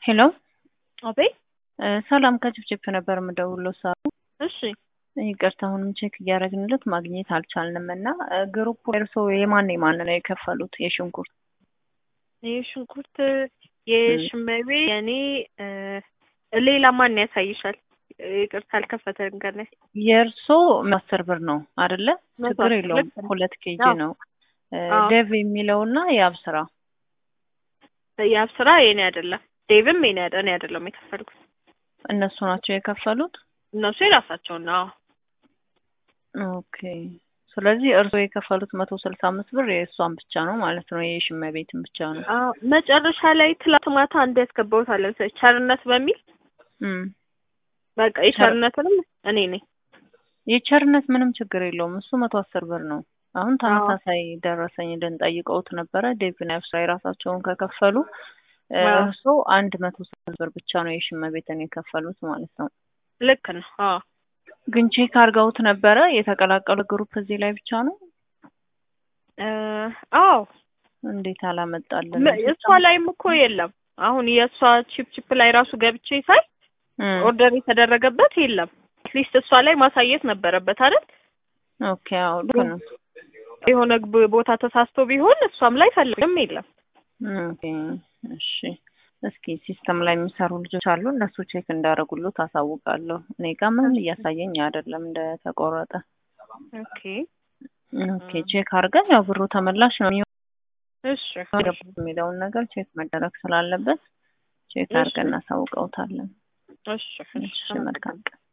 ሄሎ አቤት እ ሰላም ከጭፍጭፍ ነበር የምደውለው ሳሩ። እሺ ይቅርታ አሁንም ቼክ እያደረግንለት ማግኘት አልቻልንም እና እ ግሩፕ እርሶ የማን የማን ነው የከፈሉት የሽንኩርት? ይህ ሽንኩርት የሽመቤ የኔ እ ሌላ ማን ያሳይሻል? ይቅርታ አልከፈተም ገና የእርሶ አስር ብር ነው አይደለ? መቶ ችግር አስር የለውም ልክ ነው። ሁለት ኬጂ አዎ። ነው። እ አዎ። ዴቭ የሚለውና የአብስራ የአብ ስራ የኔ አይደለም፣ ዴቭም የኔ አይደ- እኔ አይደለም የከፈልኩት እነሱ ናቸው የከፈሉት። እነሱ የራሳቸውን ነው። ኦኬ ስለዚህ እርሶ የከፈሉት መቶ ስልሳ አምስት ብር የእሷን ብቻ ነው ማለት ነው፣ የሽመቤትን ብቻ ነው። አዎ መጨረሻ ላይ ትላንት ማታ አንድ ያስገባሁት አለ መሰለኝ ቸርነት በሚል እም በቃ የቸርነትንም እኔ ነኝ። የቸርነት ምንም ችግር የለውም እሱ መቶ አስር ብር ነው። አሁን ተመሳሳይ ደረሰኝ ልንጠይቀውት ነበረ። ዴቭና ኤፍሳ የራሳቸውን ከከፈሉ እ አዎ። እርሶ አንድ መቶ ስምንት ብር ብቻ ነው የሽመቤትን የከፈሉት ማለት ነው። ልክ ነው። አዎ ግን ቼክ አድርገውት ነበረ የተቀላቀሉ ግሩፕ እዚህ ላይ ብቻ ነው። እ አዎ እንዴት አላመጣልን? መ- እሷ ላይም እኮ የለም። አሁን የእሷ ቺፕ ቺፕ ላይ ራሱ ገብቼ ሳይ እም ኦርደር የተደረገበት የለም። አትሊስት እሷ ላይ ማሳየት ነበረበት አይደል? ኦኬ አዎ ልክ ነው። የሆነ ግ- ቦታ ተሳስቶ ቢሆን እሷም ላይ ፈልግም የለም። ኦኬ እሺ። እስኪ ሲስተም ላይ የሚሰሩ ልጆች አሉ እነሱ ቼክ እንዳደረጉሉት አሳውቃለሁ። እኔ ጋር ምንም እያሳየኝ አይደለም እንደተቆረጠ። ኦኬ ኦኬ ቼክ አድርገን ያው ብሩ ተመላሽ ነው የሚሆነው እሺ የሚለውን ነገር ቼክ መደረግ ስላለበት ቼክ እሺ። አድርገን እናሳውቀውታለን። እሺ እሺ መልካም ቀን።